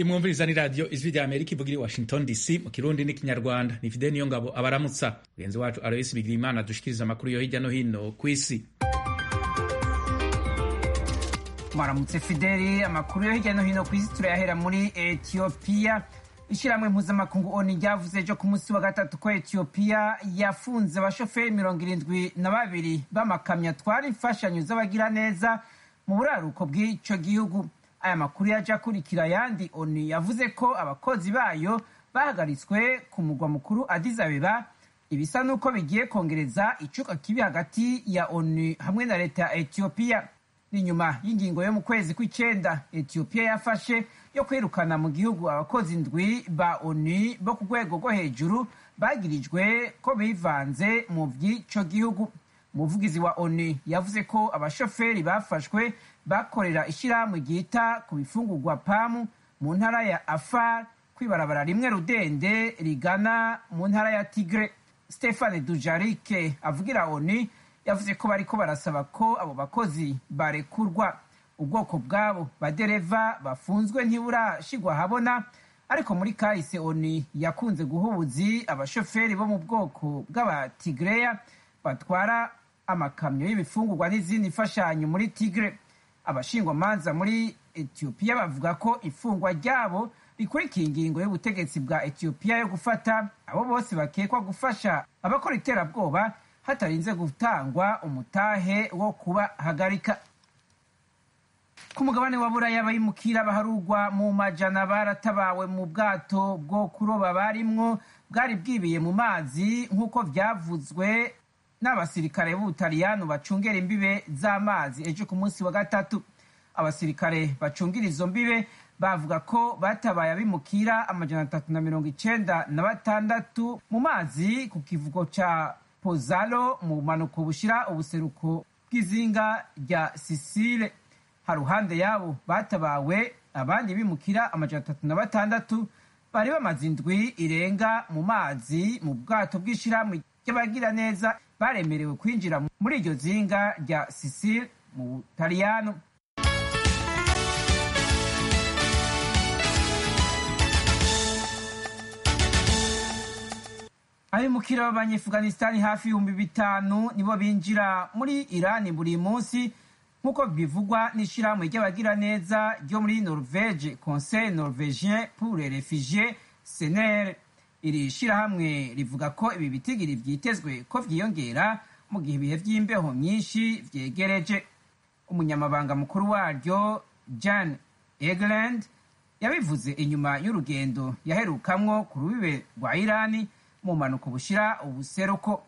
imwumviriza ni radiyo ijwi rya amerika ivugira i washington dc mu kirundi n'ikinyarwanda ni fide niyo ngabo abaramutsa mugenzi wacu aloyisi bigirimana dushikiriza amakuru yo hirya no hino ku isi mwaramutse fideli amakuru yo hirya no hino ku isi turayahera muri etiyopiya ishyirahamwe mpuzamakungu oni ryavuze ejo ku munsi wa gatatu ko etiyopiya yafunze abashoferi mirongo irindwi na babiri b'amakamyo atwara imfashanyo z'abagiraneza mu buraruko bw'icyo gihugu aya makuru yaje akurikira ayandi oni yavuze ko abakozi bayo bahagaritswe ku mugwa mukuru Addis Abeba ibisa n'uko bigiye kongereza icuka kibi hagati ya oni hamwe na leta ya etiyopiya ni nyuma y'ingingo yo mu kwezi kw'icyenda etiyopiya yafashe yo kwirukana mu gihugu abakozi ndwi ba oni bo ku rwego rwo hejuru bagirijwe ko bivanze mu by'icyo gihugu umuvugizi wa oni yavuze ko abashoferi bafashwe bakorera ishyirahamwe ryita ku bifungurwa pamu mu ntara ya afar kwibarabara rimwe rudende rigana mu ntara ya tigre stefane dujarike avugira oni yavuze ko bariko barasaba ko abo bakozi barekurwa ubwoko bwabo badereva bafunzwe ntiburashigwa habona ariko muri kahise oni yakunze guhubuzi abashoferi bo mu bwoko bw'abatigreya batwara amakamyo y'ibifungurwa n'izindi mfashanyo muri tigre abashingwamanza muri etiyopiya bavuga ko ifungwa ryabo rikurikiye ingingo y'ubutegetsi bwa etiyopiya yo gufata abo bose bakekwa gufasha abakora iterabwoba hatarinze gutangwa umutahe wo kubahagarika ku mugabane wa buraya abimukira baharugwa mu majana baratabawe mu bwato bwo kuroba barimwo bwari bwibiye mu mazi nk'uko byavuzwe n'abasirikare b'ubutaliyano bacungera imbibe z'amazi ejo ku munsi wa gatatu abasirikare bacungira izo mbibe bavuga ko batabaye abimukira amajana atatu na mirongo icenda na batandatu mu mazi ku kivugo ca pozalo mu bumanuko bushira ubuseruko bw'izinga rya sisile haruhande yabo batabawe abandi bimukira amajana atatu na batandatu bari bamaze indwi irenga mu mazi mu bwato bw'ishirahamwe ry'abagira neza baremerewe kwinjira muri iryo zinga rya sisile mu butaliyano abimukira b'abanyefuganisitani hafi ibihumbi bitanu nibo binjira muri irani buri munsi nk'uko bivugwa n'ishyirahamwe ry'abagiraneza ryo muri norvege conseil norvegien pour les refugiés senere iri shyirahamwe rivuga ko ibi bitigiri byitezwe ko vyiyongera mu gihe ibihe vy'imbeho myinshi vyegereje umunyamabanga mukuru waryo jan egland yabivuze inyuma y'urugendo yaherukamwo ku rubibe rwa irani mu mpanuka bushira ubuseruko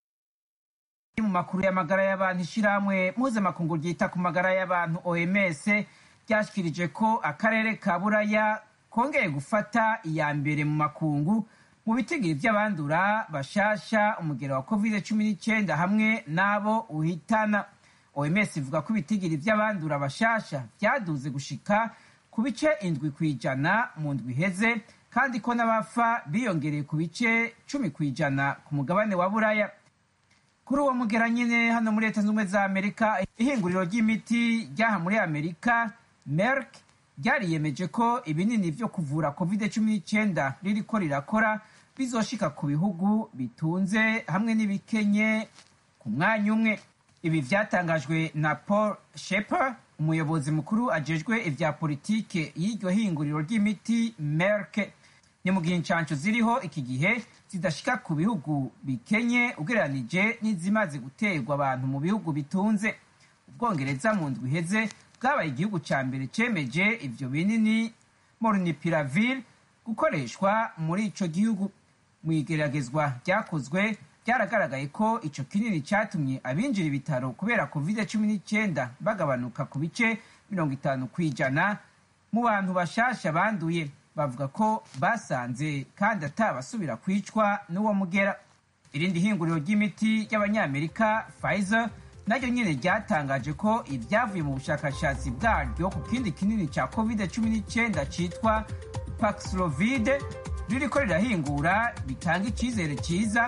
mu makuru y'amagara y'abantu ishyirahamwe mpuzamakungu ryita ku magara y'abantu oms ryashikirije ko akarere ka buraya kongeye gufata iya mbere mu makungu mu bitigiri by'abandura bashasha umugero wa covid cumi n'icyenda hamwe n'abo uhitana oms ivuga ko ibitigiri by'abandura bashasha byaduze gushika ku bice indwi ku ijana mu ndwi iheze kandi ko n'abafa biyongereye ku bice cumi ku ijana ku mugabane wa buraya kuri uwo mugera nyine hano muri leta z'ubumwe za amerika ihinguriro ry'imiti ryaha muri amerika merck ryariyemeje ko ibinini byo kuvura covid cumi n'icyenda ririko rirakora bizoshika ku bihugu bitunze hamwe n'ibikenye ku mwanya umwe ibi vyatangajwe na paul sheper umuyobozi mukuru ajejwe ivya politike y'iryo hinguriro ry'imiti merck ni mu gihe inshansho ziriho iki gihe zidashika ku bihugu bikenye ugereranije n'izimaze guterwa abantu mu bihugu bitunze ubwongereza mu ndwi iheze bwabaye igihugu ca mbere cemeje ivyo binini molnupiravir gukoreshwa muri ico gihugu mu igeragezwa ryakozwe byaragaragaye ko ico kinini catumye abinjira ibitaro kubera covid cumi n'icyenda bagabanuka ku bice mirongo itanu ku ijana mu bantu bashasha banduye bavuga ko basanze kandi atabasubira kwicwa n'uwo mugera irindi hinguriro ry'imiti ry'abanyamerika pfizer naryo nyine ryatangaje ko ibyavuye mu bushakashatsi bwaryo ku kindi kinini cya covid cumi n'icyenda cyitwa paxlovide ririko rirahingura bitanga icyizere cyiza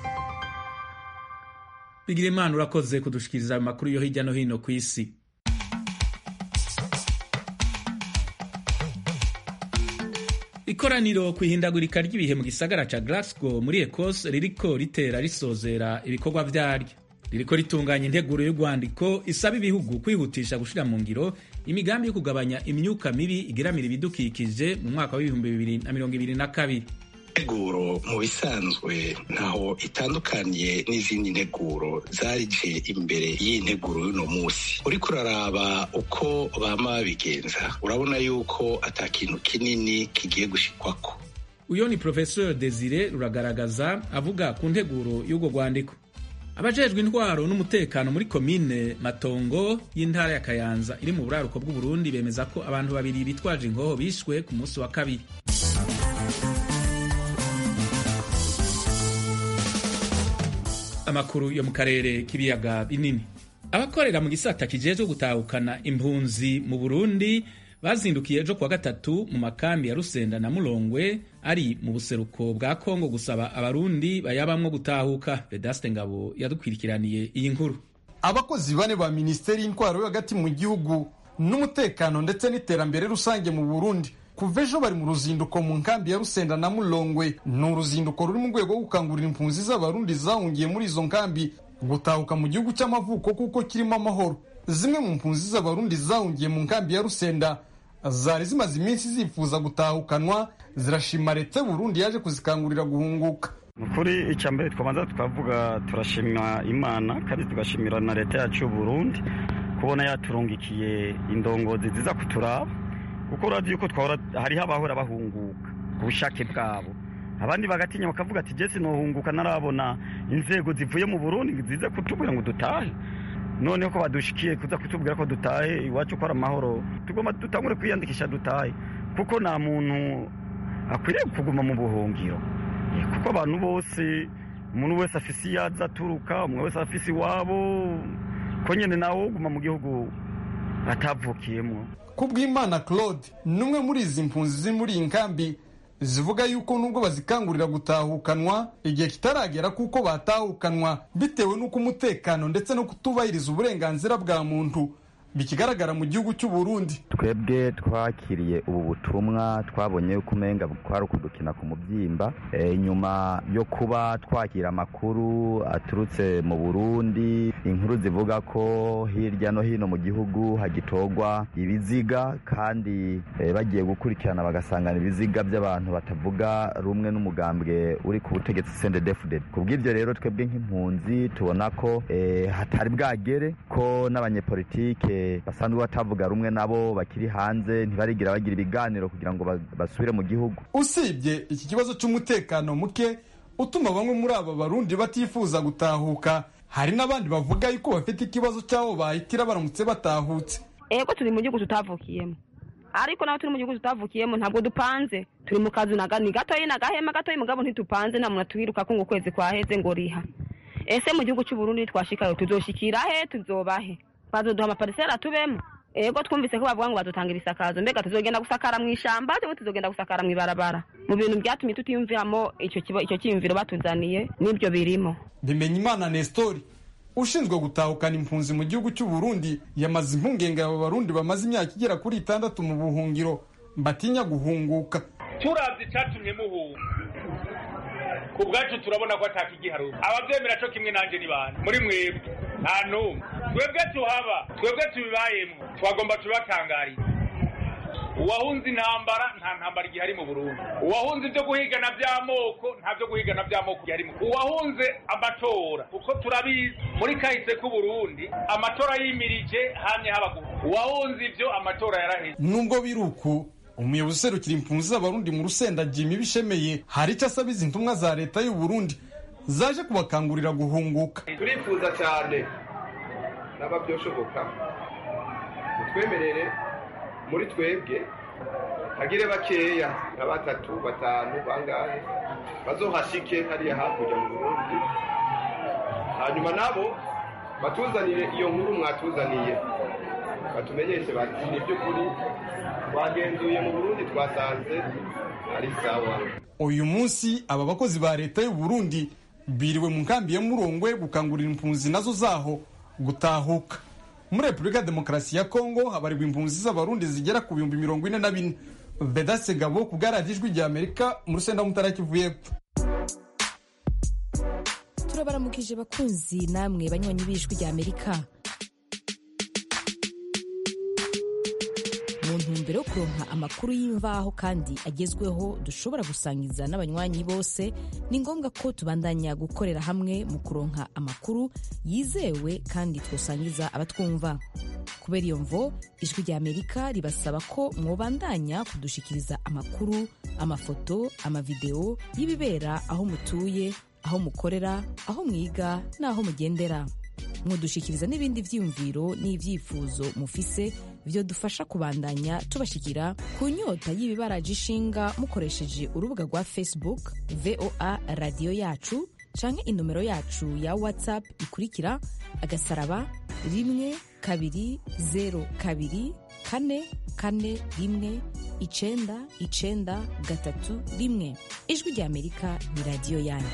bigira imana urakoze kudushikiriza amakuru yo hirya no hino ku isi ikoraniro ku ihindagurika ry'ibihe mu gisagara ca Glasgow muri Ecosse ririko ritera risozera ibikorwa vyaryo ririko ritunganya integuro y'urwandiko isaba ibihugu kwihutisha gushira mu ngiro imigambi yo kugabanya imyuka mibi igeramira ibidukikije mu mwaka w'ibihumbi bibiri na mirongo ibiri na kabiri integuro mu bisanzwe ntaho itandukaniye n'izindi nteguro zarije imbere y'iyi nteguro y'uno munsi uriko uraraba uko bama babigenza urabona yuko ata kintu kinini kigiye gushikwako uyo ni professeur desire ruragaragaza avuga ku nteguro y'urwo rwandiko abajejwe intwaro n'umutekano muri komine matongo y'intara ya kayanza iri mu buraruko bw'uburundi bemeza ko abantu babiri bitwaje ingoho bishwe ku munsi wa kabiri amakuru yo mu karere k'ibiyaga binini abakorera mu gisata kijejwe gutahukana impunzi mu burundi bazindukiye ejo kuwa gatatu mu makambi ya rusenda na mulongwe ari mu buseruko bwa kongo gusaba abarundi bayabamwo gutahuka vedaste ngabo yadukwirikiraniye iyi nkuru abakozi bane ba minisiteri y'intwaro yo hagati mu gihugu n'umutekano ndetse n'iterambere rusange mu burundi kuva ejo bari mu ruzinduko mu nkambi ya rusenda na mulongwe ni uruzinduko ruri mu rwego rwo gukangurira impunzi z'abarundi zahungiye muri izo nkambi gutahuka mu gihugu cy'amavuko kuko kirimo amahoro zimwe mu mpunzi z'abarundi zahungiye mu nkambi ya rusenda zari zimaze iminsi zifuza gutahukanwa zirashima leta y'uburundi yaje kuzikangurira guhunguka ukuri icya mbere twabanza tukavuga turashima imana kandi tugashimira na leta yacu y'uburundi kubona yaturungikiye indongozi ziza kuturaba kuko urabona yuko twahora hariho abahora bahunguka ku bushake bwabo abandi bagatinya bakavuga ati jesi nohunguka narabona inzego zivuye mu burundi ziza kutubwira ngo dutahe noneho ko badushikiye kuza kutubwira ko dutahe iwacu ko ari amahoro tugomba dutangure kwiyandikisha dutahe kuko nta muntu akwiriye kuguma mu buhungiro kuko abantu bose umuntu wese afise iyo aza aturuka umuntu wese afise iwabo ko nyine nawe uguma mu gihugu atavukiyemo kubw'imana claude ni umwe muri izi mpunzi ziri muri iyi nkambi zivuga yuko nubwo bazikangurira gutahukanwa igihe kitaragera kuko batahukanwa bitewe n'uko umutekano ndetse no kutubahiriza uburenganzira bwa muntu bikigaragara mu gihugu cy'u Burundi twebwe twakiriye ubu butumwa twabonye yuko umenga kwari ukudukina ku mubyimba nyuma yo kuba twakira amakuru aturutse mu Burundi inkuru zivuga ko hirya no hino mu gihugu hagitorwa ibiziga kandi bagiye gukurikirana bagasangana ibiziga by'abantu batavuga rumwe n'umugambwe uri ku butegetsi CNDD-FDD kubw'ibyo rero twebwe nk'impunzi tubona ko hatari bwagere ko n'abanyepolitike basanzwe batavuga rumwe nabo bakiri hanze ntibarigira bagira ibiganiro kugira ngo basubire mu gihugu usibye iki kibazo cy'umutekano muke utuma bamwe muri aba barundi batifuza gutahuka hari n'abandi bavuga yuko bafite ikibazo cy'aho bahitira baramutse batahutse ego turi mu gihugu tutavukiyemo ariko naho turi mu gihugu tutavukiyemo ntabwo dupanze turi mu kazu ni gatoyi ni agahema gatoyi mugabo ntitupanze nta muntu atwiruka ko ngo ukwezi kwaheze ngo riha ese mu gihugu cy'uburundi twashikayo tuzoshikira he tuzobahe bazoduha amaparisera tubemo ego twumvise ko bavuga ngo badutangira isakazo mbega tuzogenda gusakara mu ishamba cyangwa tuzogenda gusakara mu ibarabara mu bintu byatumye tutiyumviramo icyo icyo cyiyumviro batuzaniye n'ibyo birimo bimenya imana nestori ushinzwe gutahukana impunzi mu gihugu cy'u Burundi yamaze impungenge aba barundi bamaze imyaka igera kuri itandatu mu buhungiro batinya guhunguka turabye icyatumye muhunga ku bwacu turabona ko atakigiharuka ababyemera cyo kimwe nanjye ni bande muri mwebwe nta n'umwe twebwe tuhaba twebwe tubibayemo twagomba tubatangariye uwahunze intambara nta ntambara igihari mu burundi uwahunze ibyo guhigana by'amoko nta byo guhigana by'amoko gihari uwahunze amatora kuko turabizi muri kahise k'uburundi amatora yimirije hamye haba uwahunze ibyo amatora yaraheze nubwo biri uku umuyobozi userukira impunzi z'abarundi mu rusenda jimmy bishemeye hari icyo asaba izi ntumwa za leta y'u Burundi zaje kubakangurira guhunguka turifuza cyane naba byoshoboka utwemerere muri twebwe hagire bakeya nka batatu batanu bangahe bazohashike hariya hakurya mu burundi hanyuma nabo batuzanire iyo nkuru mwatuzaniye batumenyeshe bati ni by'ukuri twagenzuye mu burundi twasanze ari sawa uyu munsi aba bakozi ba leta y'u Burundi biriwe mu nkambi ya murongwe gukangurira impunzi nazo zaho gutahuka muri repubulika ya demokarasi ya kongo habarirwa impunzi z'abarundi zigera ku bihumbi mirongo ine na bine vedase gabo ku bwaradiyo ijwi rya amerika mu rusenda mutara kivu y'epfo turabaramukije bakunzi namwe banywanyi b'ijwi rya amerika mu ntumbero yo kuronka amakuru y'imvaho kandi agezweho dushobora gusangiza n'abanywanyi bose ni ngombwa ko tubandanya gukorera hamwe mu kuronka amakuru yizewe kandi twosangiza abatwumva kubera iyo mvo ijwi rya amerika ribasaba ko mwobandanya kudushikiriza amakuru amafoto amavideo y'ibibera aho mutuye aho mukorera aho mwiga n'aho mugendera mudushikiriza n'ibindi vyiyumviro n'ivyifuzo mufise vyo dufasha kubandanya tubashikira ku nyota y'ibibaraje ishinga mukoresheje urubuga rwa facebook voa radiyo yacu canke inomero yacu ya whatsapp ikurikira agasaraba rimwe kabiri zero kabiri kane kane rimwe icenda icenda gatatu rimwe ijwi rya amerika ni radiyo yanyu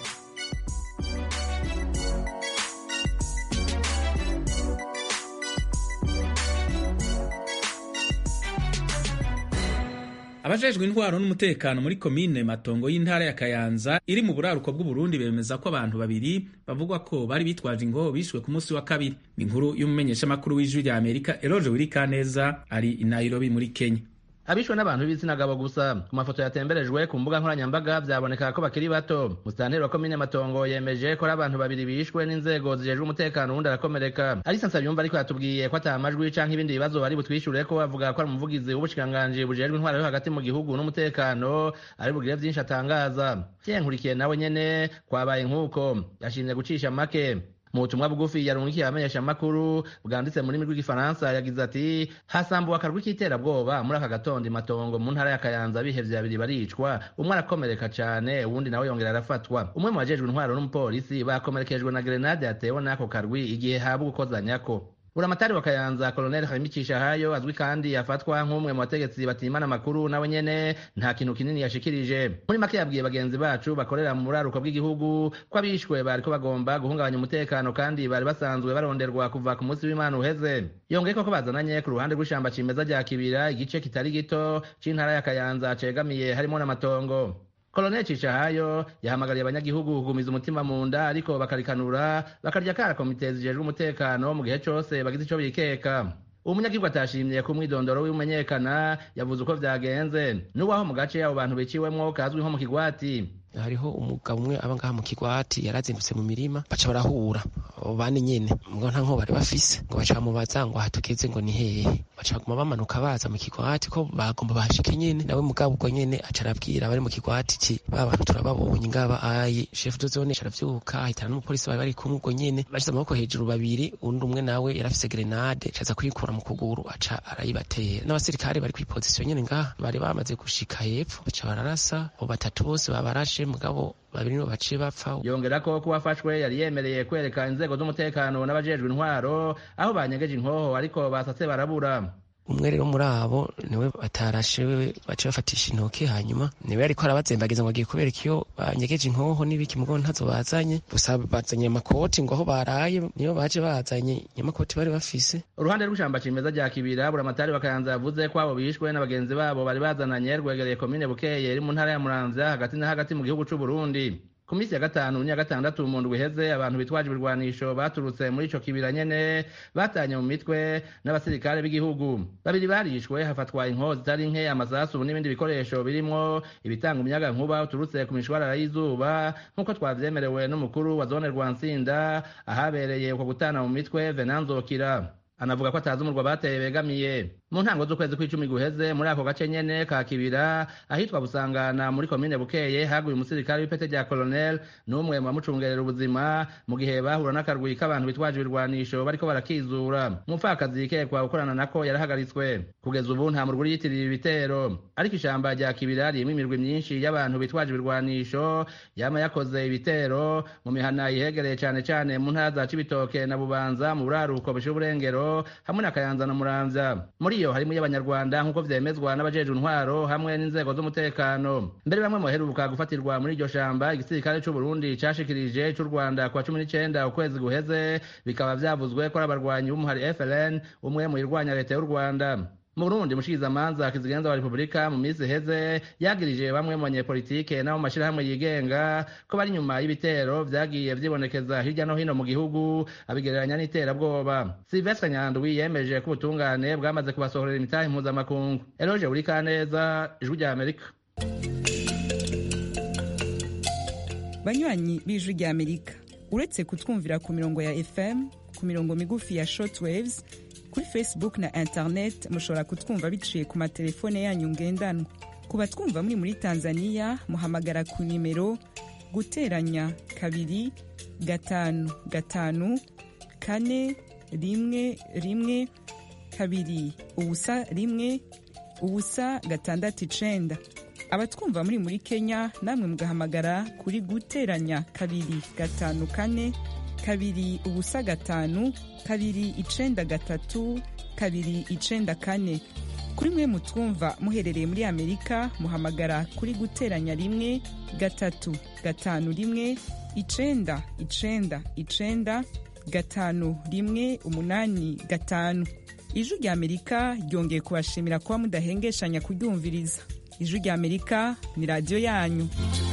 abajejwe intwaro n'umutekano muri komine matongo y'intara ya kayanza iri mu buraruko bw'uburundi bemeza ko abantu babiri bavugwa ko bari bitwaje ingoho bishwe ku munsi wa kabiri ni inkuru y'umumenyeshamakuru w'ijwi rya amerika eroje wirikaneza ari i nairobi muri kenya abishwe n'abantu b'ibitsina gabo gusa ku mafoto yatemberejwe ku mbuga nkoranyambaga byaboneka ko bakiri bato musitanteri wa komine matongo yemeje ko ari abantu babiri bishwe n'inzego zijejwe umutekano uwundi arakomereka arisa nsabiyumva ariko yatubwiye ko ata majwi canke ibindi bibazo bari butwishure ko bavuga ko ari umuvugizi w'ubushikiranganji bujejwe intwaro yo hagati mu gihugu n'umutekano ari bugire vyinshi atangaza nkurikiye nawe nyene kwabaye nk'uko yashimye gucisha make mu butumwa bugufi yarungikiye abamenyeshamakuru bwanditse mu rurimi rw'igifaransa yagize ati hasambuwe akarwi k'iterabwoba muri aka gatondo matongo mu ntara ya kayanza bihevye babiri baricwa umwe arakomereka cane uwundi nawe yongera arafatwa umwe mu bajejwe intwaro n'umupolisi bakomerekejwe na grenade yatewe n'ako karwi igihe habwa ukozanyako buramatari wa kayanza koloneli hamicisha hayo azwi kandi afatwa nk'umwe mu bategetsi batimana amakuru nawe nyene nta kintu kinini yashikirije muri make yabwiye bagenzi bacu bakorera mu buraruko bw'igihugu ko abishwe bariko bagomba guhungabanya umutekano kandi bari basanzwe baronderwa kuva ku munsi w'imana uheze yongeyeko ko bazananye ku ruhande rw'ishamba cimeza rya kibira igice kitari gito c'intara ya kayanza cegamiye harimo n'amatongo koloneli cishahayo yahamagariye abanyagihugu kugumiza umutima mu nda ariko bakarikanura bakarya kara komite zijejwe umutekano mu gihe cose bagize ico bikeka umunyagihugu atashimye ku mwidondoro w'imenyekana yavuze uko vyagenze n'uwaho mu gace abo bantu biciwemwo kazwi nko mu kigwati hariho umugabo umwe aba ngaha mu kigwati yarazindutse mu mirima baca barahura abo bane nyene ngo nta nko bari bafise ngo baca bamubaza ngo ahatugeze ngo ni hehe baca baguma bamanuka baza mu kigwati ko bagomba bahashike nyene nawe mugabo ubwo nyene aca arabwira abari mu kigwati ki ba bantu turababonye ngaba ayi chef de zone aca aravyuka ahitana n'umupolisi bari bari kumwe ubwo nyene bashize amaboko hejuru babiri undi umwe nawe yarafise grenade acaza kuyikura mu kuguru aca arayibatera n'abasirikare bari kw'ipozisiyo nyene ngaha bari bamaze gushika hepfo baca bararasa abo batatu bose babarashe mugabo babiri nibo baciye bapfa yongera ko kuwafashwe yari yemereye kwereka inzego z'umutekano n'abajejwe intwaro aho banyegeje inkoho ariko basatse barabura umwe rero muri abo niwe batarashe we baca bafatisha intoki hanyuma niwe ariko arabazembagiza ngo agiye kubereka iyo banyegeje inkoho n'ibiki mugo ntazo bazanye gusa bazanye amakoti ngo aho baraye niyo baje bazanye nyamakoti bari bafise uruhande rw'ishamba cimeza rya kibira buramatari bakayanza yavuze ko abo bishwe n'abagenzi babo bari bazananye rwegereye komine bukeye iri mu ntara ya muramvya hagati na hagati mu gihugu c'uburundi ku minsi ya gatanu n'iya gatandatu mu ndwi iheze abantu bitwaje ibirwanisho baturutse muri ico kibira nyene batanye mu mitwe n'abasirikare b'igihugu babiri barishwe hafatwa inkoho zitari nke amasasu n'ibindi bikoresho birimwo ibitanga umuyaga nkuba uturutse ku mishwarara y'izuba nk'uko twavyemerewe n'umukuru wa zone rwansinda ahabereye uko gutana mu mitwe venanzokira anavuga ko atazi umurwa bateye begamiye mu ntango z'ukwezi kw'icumi guheze muri ako gace nyene ka kibira ahitwa busangana muri komine bukeye haguye umusirikare w'ipete rya colonel n'umwe mu bamucungerera ubuzima mu gihe bahura n'akarwi k'abantu bitwaje ibirwanisho bariko barakizura umupfakazi yikekwa gukorana nako yarahagaritswe kugeza ubu nta murwi yitiriye ibitero ariko ishamba rya kibira ririmo imirwi myinshi y'abantu bitwaje ibirwanisho yama yakoze ibitero mu mihana yihegereye cane cane mu ntara za cibitoke na bubanza mu buraruko bushira uburengero hamwe na kayanza na muramvya muri iyo harimo iy'abanyarwanda nk'uko vyemezwa n'abajejwe intwaro hamwe n'inzego z'umutekano mbere bamwe muheruka gufatirwa muri iryo shamba igisirikare c'uburundi cashikirije c'u rwanda kwa cumi n'icenda ukwezi guheze bikaba vyavuzwe ko ari abarwanyi b'umuhari fln umwe mu irwanya leta y'u rwanda mu burundi mushikirizamanza kizigenza wa repubulika mu minsi iheze yagirije bamwe mu banyepolitike n'abo mu mashyirahamwe yigenga ko bari inyuma y'ibitero vyagiye vyibonekeza hirya no hino mu gihugu abigereranya n'iterabwoba silvestre nyandwi yemeje ko ubutungane bwamaze kubasohorera imitahe mpuzamakungu eloge burikaneza ijwi rya amerika banywanyi b'ijwi rya amerika uretse kutwumvira ku mirongo ya fm ku mirongo migufi ya shortwaves kuri facebook na internet mushobora kutwumva biciye ku matelefone yanyu ngendanwa ku batwumva muri muri tanzania muhamagara ku nimero guteranya kabiri gatanu gatanu kane rimwe rimwe kabiri ubusa rimwe ubusa gatandatu icenda abatwumva muri muri kenya namwe mugahamagara kuri guteranya kabiri gatanu kane kabiri ubusa gatanu kabiri icenda gatatu kabiri icenda kane kuri mwe mutwumva muherereye muri amerika muhamagara kuri guteranya rimwe gatatu gatanu rimwe icenda icenda icenda gatanu rimwe umunani gatanu ijwi rya amerika ryongeye kubashimira kuba mudahengeshanya kuryumviriza ijwi rya amerika ni radiyo yanyu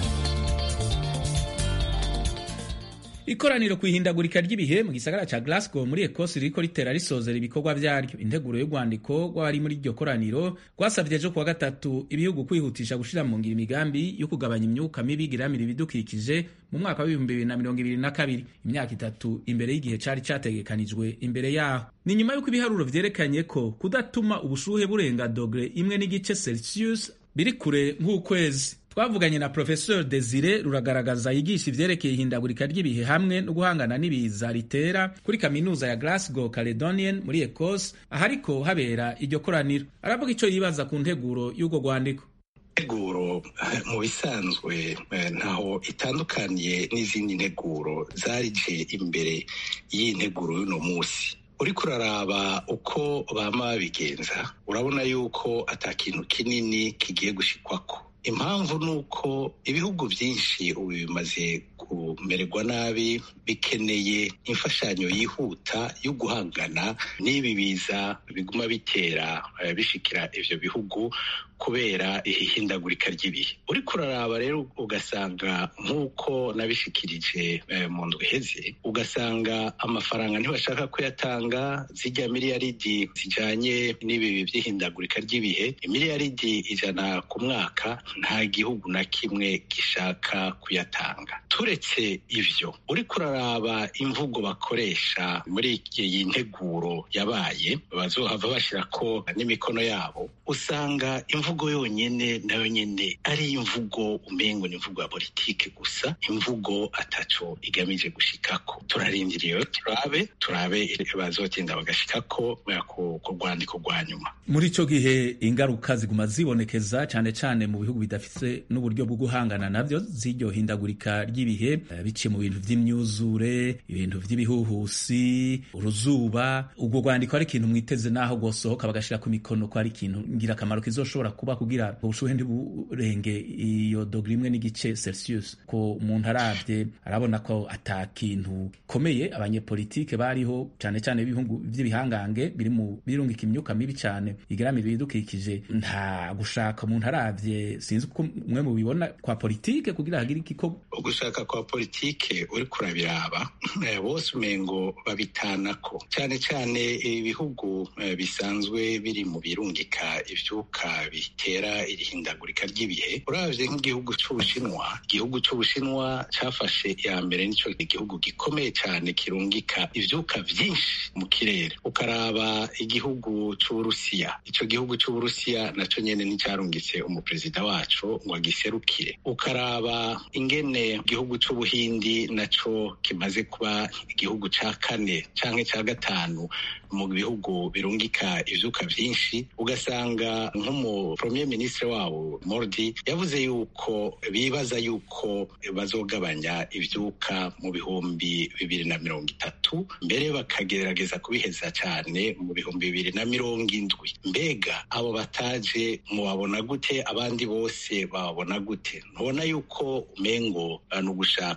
ikoraniro ku ihindagurika ry'ibihe mu gisagara ca Glasgow muri Ecosse ririko ritera risozera ibikorwa vyaryo integuro y'urwandiko rw'abari muri iryo koraniro rwasavye ejo kuwa gatatu ibihugu kwihutisha gushira mu ngiro imigambi yo kugabanya imyuka mibi igiramira ibidukikije mu mwaka w'ibihumbi bibiri na mirongo ibiri na kabiri imyaka itatu imbere y'igihe cari categekanijwe imbere yaho ni nyuma y'uko ibiharuro vyerekanye ko kudatuma ubushuhe burenga dogere imwe n'igice celsius biri kure nk'ukwezi twavuganye na professeur desire ruragaragaza yigisha ivyerekeye ihindagurika ry'ibihe hamwe no guhangana n'ibiza ritera kuri kaminuza ya glasgow caledonian muri ecosse ahariko habera iryo koraniro aravuga ico yibaza ku nteguro y'urwo rwandiko integuro mu bisanzwe ntaho itandukaniye n'izindi nteguro zarije imbere y'iyi nteguro y'uno munsi uriko uraraba uko bama babigenza urabona yuko ata kintu kinini kigiye gushikwako impamvu ni uko ibihugu byinshi ubu bimaze kumererwa nabi bikeneye imfashanyo yihuta yo guhangana n'ibi biza biguma bitera bishikira ivyo bihugu kubera ihindagurika ry'ibihe uriko uraraba rero ugasanga nk'uko nabishikirije mu ndwi iheze ugasanga amafaranga ntibashaka kuyatanga zijya miliyaridi zijanye n'ibi by'ihindagurika ry'ibihe imiliyaridi ijana ku mwaka nta gihugu na kimwe gishaka kuyatanga turetse ivyo uriko uraraba imvugo bakoresha muri iyi nteguro yabaye bazohava bashirako n'imikono yabo usanga imvugo yonyene nayo nyene ari imvugo umengo ni imvugo ya politike gusa imvugo ataco igamije gushikako turarindiriye turabe turabe bazotinda bagashikako ku rwandiko rwa nyuma muri ico gihe ingaruka ziguma zibonekeza cane cane mu bihugu bidafise n'uburyo bwo guhangana navyo z'iryo hindagurika ry'ibihe biciye mu bintu vy'imyuzure ibintu vy'ibihuhusi uruzuba ubwo rwandiko ari ikintu mwiteze naho rwosohoka bagashira ku mikono ko ari ikintu ngirakamaro kizoshobora kuba kugira ubushuhe ntiburenge iyo dogere imwe n'igice celsius ko umuntu arabye arabona ko ata kintu komeye abanyepolitike bariho cane cane b'ibihugu vy'ibihangange biri mu birungika imyuka mibi cane igeramira ibidukikije nta gushaka umuntu arabye sinzi uko mwe mubibona kwa politike kugira hagire ikiko ugushaka kwa politike uri kurabiraba bose umengo babitanako cane cane ibihugu bisanzwe biri mu birungika ivyuka bitera irihindagurika ry'ibihe uravye nk'igihugu c'ubushinwa igihugu c'ubushinwa cafashe iya mbere nico igihugu gikomeye cane kirungika ivyuka vyinshi mu kirere ukaraba igihugu c'uburusiya ico gihugu c'uburusiya naco nyene nticarungitse umuperezida waco ngo agiserukire ukaraba ingene igihugu c'ubuhindi naco kimaze kuba igihugu ca kane canke ca gatanu mu bihugu birungika ivyuka vyinshi ugasanga nk'umu premier ministre wabo Mordi yavuze yuko bibaza yuko bazogabanya ivyuka mu bihumbi bibiri na mirongo itatu mbere bakagerageza kubiheza cane mu bihumbi bibiri na mirongo indwi mbega abo bataje mubabona gute abandi bose bababona gute ntubona yuko umengo ni ugushaka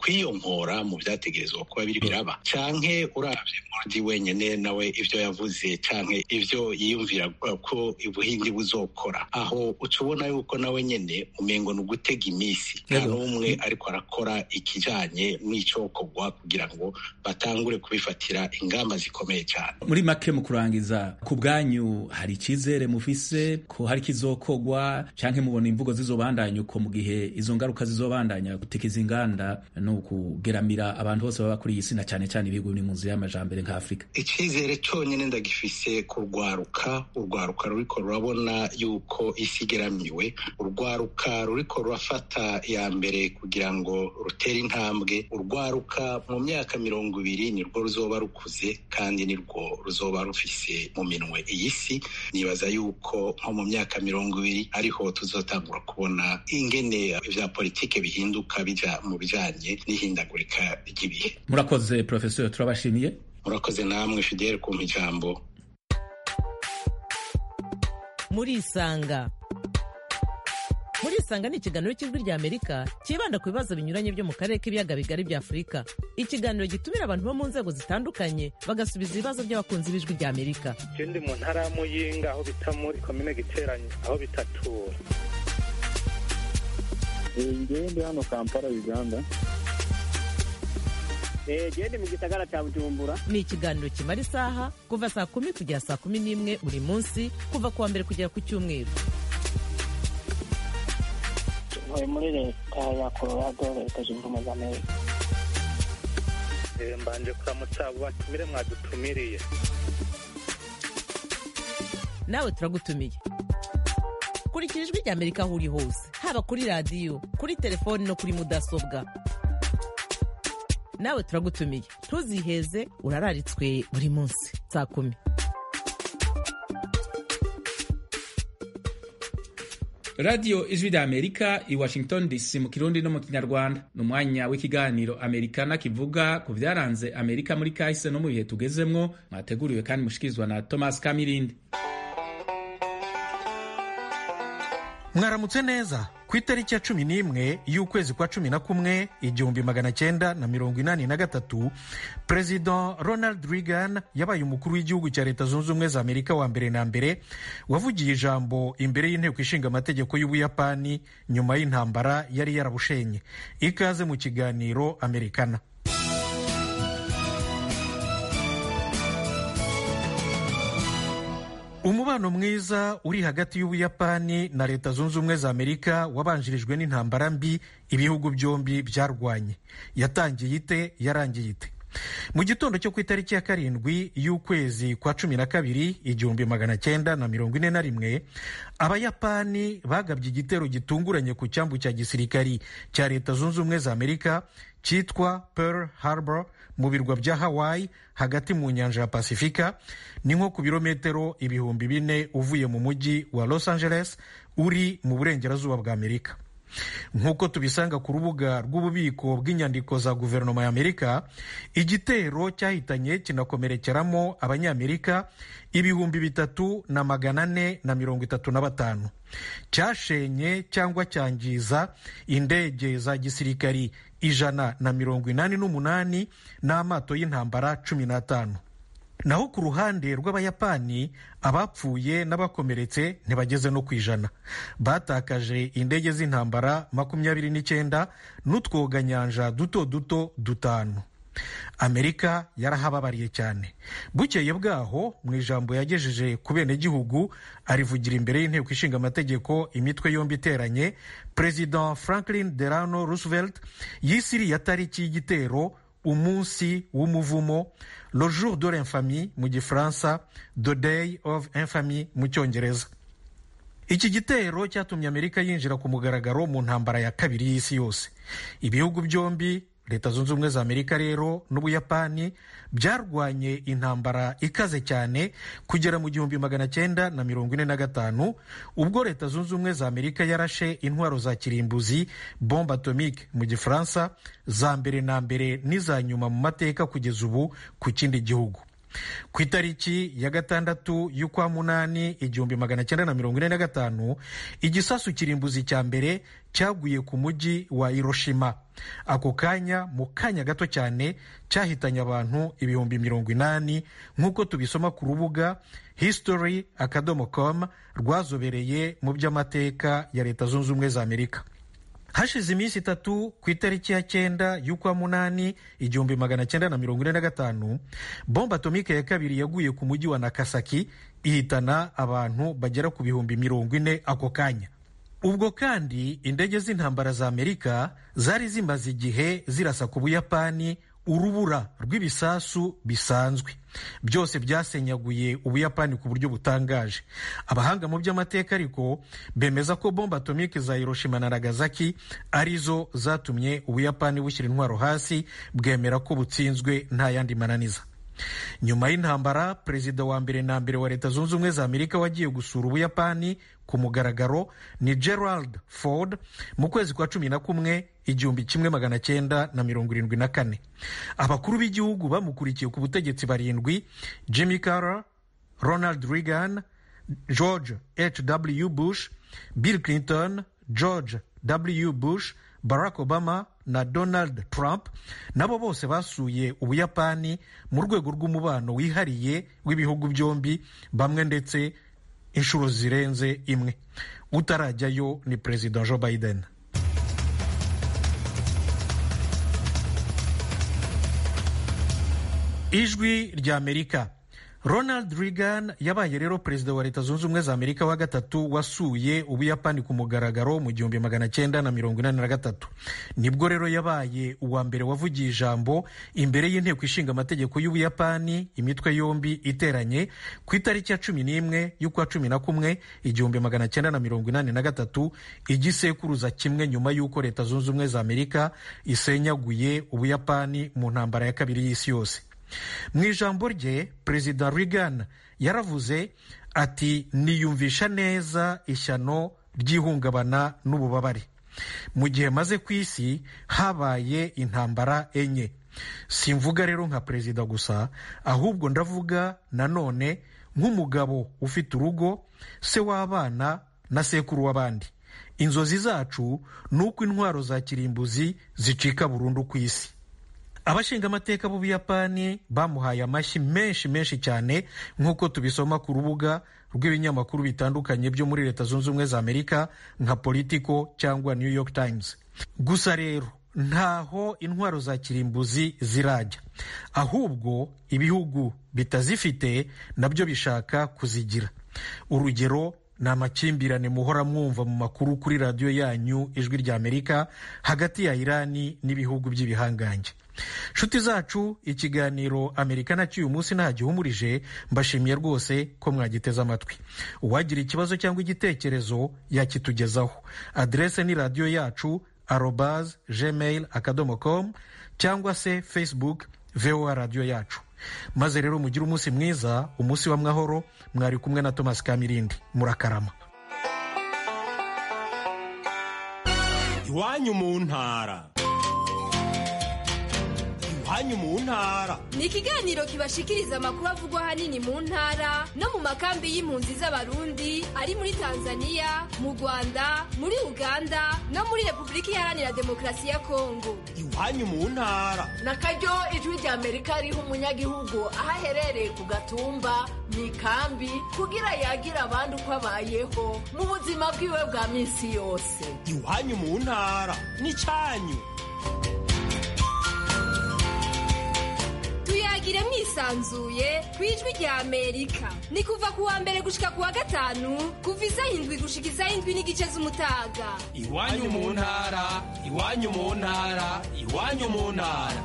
kwiyonkora mu vyategerezwa kuba biri biraba canke uravye modi wenyene nawe ivyo yavuze canke ivyo yiyumvira ko ubuhindi buzokora aho uca ubona yuko nawe nyene umengo ni ugutega imisi nta n'umwe ariko arakora ikijanye n'icokorwa kugira ngo batangure kubifatira ingamba zikomeye cyane muri make mu kurangiza ku bwanyu hari icyizere mufise ko hari kizokogwa canke mubona imvugo zizobandanya uko mu gihe izo ngaruka zizobandanya gutekiza inganda no kugeramira abantu bose baba kuri iyi si na cane cane ibihugu biri mu nzu y'amajambere nka afurika icizere conyene ndagifise kurwaruka urwaruka ruriko rurabona yuko isi igeramiwe urwaruka ruriko rurafata ya mbere kugira ngo rutere intambwe urwaruka mu myaka mirongo ibiri nirwo ruzoba rukuze kandi nirwo ruzoba rufise mu minwe iyi si nibaza yuko nko mu myaka mirongo ibiri ariho tuzotangura kubona ingene vya politike bihinduka bija mu bijanye n'ihindagurika ry'ibihe murakoze profesor turabashimiye murakoze namwe fidele kumpa ijambo murisanga murisanga ni ikiganiro cy'ijwi rya amerika cyibanda ku bibazo binyuranye byo mu karere k'ibiyaga bigari bya afurika ikiganiro gitumira abantu bo mu nzego zitandukanye bagasubiza ibibazo by'abakunzi b'ijwi rya amerika je ndi mu ntara ya muyinga aho bita muri komine giteranye aho bitatura ngewe ndi hano kampala uganda gende mu gisagara cya bujumbura ni ikiganiro kimara isaha kuva saa kumi kugera saa kumi n'imwe buri munsi kuva ku wa mbere kugera ku cyumweru ntuye muri leta ya colorado leta zunze ubumwe za amerika mbanje kuramutsa abo batumire mwadutumiriye nawe turagutumiye kurikira ijwi rya amerika aho uri hose haba kuri radiyo kuri telefoni no kuri mudasobwa nawe turagutumiye ntuziheze urararitswe buri munsi saa kumi radiyo ijwi rya amerika i washington dc mu kirundi no mu kinyarwanda ni umwanya w'ikiganiro amerikana kivuga ku byaranze amerika muri kahise no mu bihe tugezemwo mwateguriwe kandi mushikirizwa na thomas kamirindi mwaramutse neza ku itariki ya cumi n'imwe y'ukwezi kwa cumi na kumwe igihumbi magana cyenda na mirongo inani na gatatu perezida ronald reagan yabaye umukuru w'igihugu cya leta zunze ubumwe za amerika wa mbere na mbere wavugiye ijambo imbere y'inteko ishinga amategeko y'ubuyapani nyuma y'intambara yari yarabushenye ikaze mu kiganiro amerikana umubano mwiza uri hagati y'ubuyapani na leta zunze ubumwe za amerika wabanjirijwe n'intambara mbi ibihugu byombi byarwanye yatangiye ite yarangiye ite mu gitondo cyo ku itariki ya karindwi y'ukwezi kwa cumi na kabiri igihumbi magana cyenda na mirongo ine na rimwe abayapani bagabye igitero gitunguranye ku cyambu cya gisirikari cya leta zunze ubumwe za amerika cyitwa pearl harbor mu birwa bya hawaii hagati mu nyanja ya pasifika ni nko ku birometero ibihumbi bine uvuye mu mujyi wa los angeles uri mu burengerazuba bwa amerika nk'uko tubisanga ku rubuga rw'ububiko bw'inyandiko za guverinoma ya amerika igitero cyahitanye kinakomerekeramo abanyamerika ibihumbi bitatu na magana ane na mirongo itatu na batanu cyashenye cyangwa cyangiza indege za gisirikari ijana na mirongo inani n'umunani n'amato y'intambara cumi n'atanu naho ku ruhande rw'abayapani abapfuye n'abakomeretse ntibageze no ku ijana batakaje indege z'intambara makumyabiri n'icyenda n'utwoganyanja duto duto dutanu amerika yarahababariye cyane bukeye bwaho mu ijambo yagejeje ku benegihugu arivugira imbere y'inteko ishinga amategeko imitwe yombi iteranye perezida franklin delano roosevelt yisiriye tariki y'igitero umunsi w'umuvumo le jour de l'infamie mu gifaransa the day of infamy mu cyongereza iki gitero cyatumye amerika yinjira ku mugaragaro mu ntambara ya kabiri y'isi yose ibihugu byombi leta zunze ubumwe za amerika rero n'ubuyapani byarwanye intambara ikaze cyane kugera mu gihumbi magana cyenda na mirongo ine na gatanu ubwo leta zunze ubumwe za amerika yarashe intwaro za kirimbuzi bombe atomike mu gifaransa za mbere na mbere n'iza nyuma mu mateka kugeza ubu ku kindi gihugu ku itariki ya gatandatu y'ukwa munani igihumbi magana cyenda na mirongo ine na gatanu igisasu kirimbuzi cya mbere cyaguye ku mujyi wa hiroshima ako kanya mu kanya gato cyane cyahitanye abantu ibihumbi mirongo inani nk'uko tubisoma ku rubuga history akadomo com rwazobereye mu by'amateka ya leta zunze ubumwe za amerika hashize iminsi itatu ku itariki ya cyenda y'ukwa munani igihumbi magana cyenda na mirongo ine na gatanu bomba atomike ya kabiri yaguye ku mujyi wa nakasaki ihitana abantu bagera ku bihumbi mirongo ine ako kanya ubwo kandi indege z'intambara za amerika zari zimaze igihe zirasa ku buyapani urubura rw'ibisasu bisanzwe byose byasenyaguye ubuyapani ku buryo butangaje abahanga mu by'amateka ariko bemeza ko bomba atomike za hiroshima na nagasaki arizo zatumye ubuyapani bushyira intwaro hasi bwemera ko butsinzwe nta yandi mananiza nyuma y'intambara perezida wa mbere na mbere wa leta zunze ubumwe za amerika wagiye gusura ubuyapani ku mugaragaro ni gerald ford mu kwezi kwa cumi na kumwe igihumbi kimwe magana cyenda na mirongo irindwi na kane abakuru b'igihugu bamukurikiye ku butegetsi barindwi jimmy carter ronald reagan george h w bush bill clinton george w bush barack obama na donald trump nabo bose basuye ubuyapani mu rwego rw'umubano wihariye w'ibihugu byombi bamwe ndetse inshuro zirenze imwe utarajyayo ni perezida joe biden ijwi ry'amerika ronald reagan yabaye rero perezida wa leta zunze ubumwe za amerika wa gatatu wasuye ubuyapani ku mugaragaro mu gihumbi magana cyenda na mirongo inani na gatatu nibwo rero yabaye uwa mbere wavugiye ijambo imbere y'inteko ishinga amategeko y'ubuyapani imitwe yombi iteranye ku itariki ya cumi n'imwe y'ukwa cumi na kumwe igihumbi magana cyenda na mirongo inani na gatatu igisekuruza kimwe nyuma y'uko leta zunze ubumwe za amerika isenyaguye ubuyapani mu ntambara ya kabiri y'isi yose mu ijambo rye perezida reagan yaravuze ati niyumvisha neza ishyano ry'ihungabana n'ububabare mu gihe maze ku isi habaye intambara enye simvuga rero nka perezida gusa ahubwo ndavuga nanone nk'umugabo ufite urugo se w'abana na sekuru w'abandi inzozi zacu ni uko intwaro za kirimbuzi zicika burundu ku isi abashinga amateka b'ubuyapani bamuhaye amashyi menshi menshi cyane nk'uko tubisoma ku rubuga rw'ibinyamakuru bitandukanye byo muri leta zunze ubumwe za amerika nka politico cyangwa new york times gusa rero ntaho intwaro za kirimbuzi zirajya ahubwo ibihugu bitazifite nabyo bishaka kuzigira urugero ni amakimbirane muhora mwumva mu makuru kuri radiyo yanyu ijwi rya amerika hagati ya irani n'ibihugu by'ibihangange nshuti zacu ikiganiro amerika nacyo uyu munsi ntagihumurije mbashimiye rwose ko mwagiteze amatwi uwagira ikibazo cyangwa igitekerezo yakitugezaho aderese ni radiyo yacu arobaz gmail akadomo com cyangwa se facebook voa radiyo yacu maze rero mugire umunsi mwiza umunsi w'amahoro mwari kumwe na thomas kamirindi murakarama iwanyu mu ntara iwanyu mu ntara ni ikiganiro kibashikiriza amakuru avugwa ahanini mu ntara no mu makambi y'impunzi z'abarundi ari muri tanzania mu rwanda muri uganda no muri repubulika iharanira demokarasi ya kongo iwanyu mu ntara na karyo ijwi rya amerika riha umunyagihugu aho aherereye ku gatumba mu ikambi kugira yagira abandi uko abayeho mu buzima bwiwe bwa minsi yose iwanyu mu ntara ni cyanyu tuyagire mwisanzuye ku ijwi rya amerika ni kuva ku wa mbere gushika ku wa gatanu kuva isaha indwi gushika isaha indwi n'igice z'umutaga iwanyu mu ntara iwanyu mu ntara iwanyu mu ntara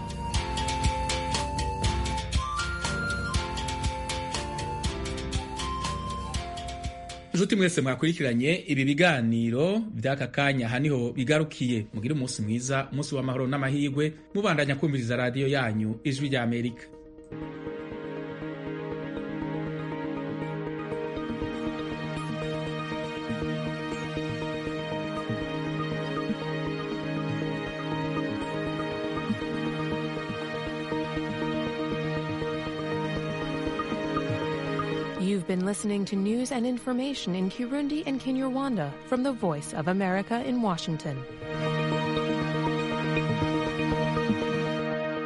nshuti mwese mwakurikiranye ibi biganiro by'aka kanya aha niho bigarukiye mugire umunsi mwiza umunsi w'amahoro n'amahirwe mubandanya kumviriza radiyo yanyu ijwi rya amerika You've been listening to news and information in Kirundi and Kinyarwanda from the Voice of America in Washington.